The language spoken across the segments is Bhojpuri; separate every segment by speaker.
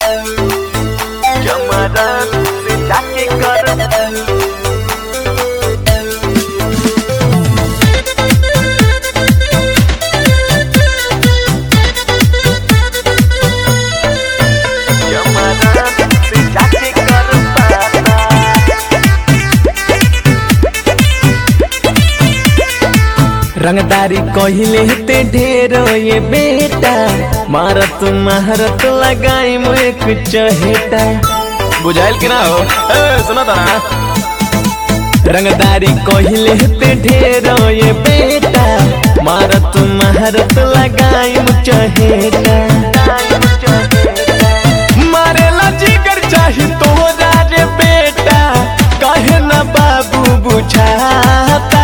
Speaker 1: चमरन से जाके कर चमरन से जाके कर पाता
Speaker 2: रंगदारी कहले ते ढेर ये बेटा मारत महारत लगाई मुझे कुछ हेटा बुझाइल कि ना हो ए, सुना था ना रंगदारी कहले ते ढेर ये बेटा मारत महारत लगाई मुझ हेटा मारेला जिगर चाही तोरा रे बेटा कहे ना बाबू बुझाता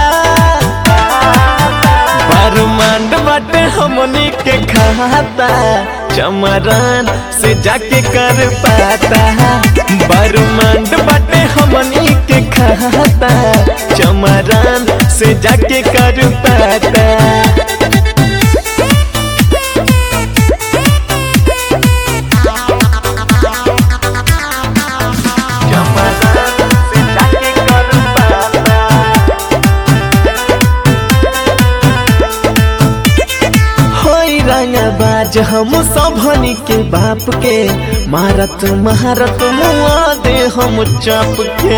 Speaker 2: बरमांड बाटे हमनी के खाता चमरान से जाके कर पाता बरमांड बाटे हमनी के खाता चमरान से जाके कर पाता
Speaker 1: चमरन से जाके कर पाता
Speaker 2: होई रंगबाज हम सबनी के बाप के मारत महारत मुआ दे हम चाप के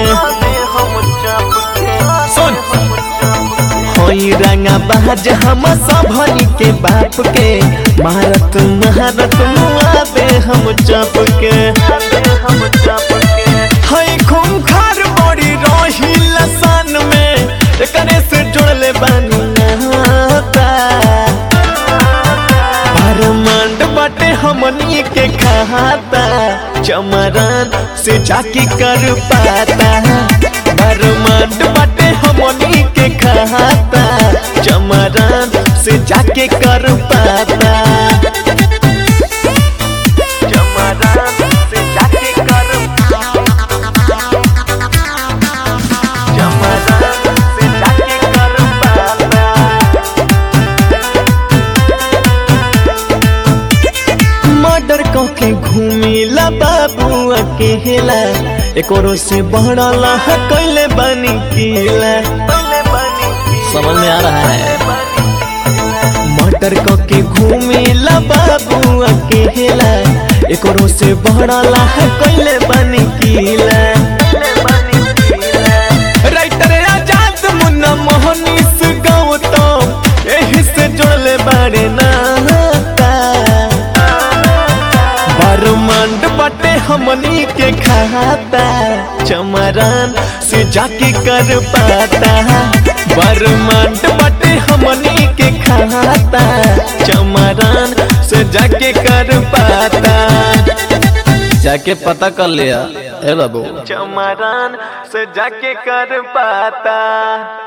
Speaker 2: सुन होई रंगबाज हम सबनी के बाप के मारत महारत मुआ दे हम चाप के हई खूंखार बड़ी रही लसान में एकरे से जुड़ले बानी नाता बरमांड बाटे हमनी के खाता चमरान से जाके कर पाता बरमांड बाटे हमनी के खाता चमरान से जाके कर पाता
Speaker 1: चमरन से जाके कर चमरन से जाके कर पाता
Speaker 2: मर्डर के घूमिला बाबू अकेला एकोरो से बढ़ला है कैले बनी किला समझ में आ रहा है मर्डर के घूमिला बाबू अकेला एकोरो से बढ़ला है कैले बनी किला राइटर आजाद मुन्ना मोहनीस गौतम एही से जोड़ले बारे नाता बरमांड बटे हमनी के खाता चमरान से जाके कर पाता बरमांड बटे हमनी के खाता चमरान से जाके कर पाता जाके पता कर लिया ए बाबू
Speaker 1: चमरन से जाके कर पाता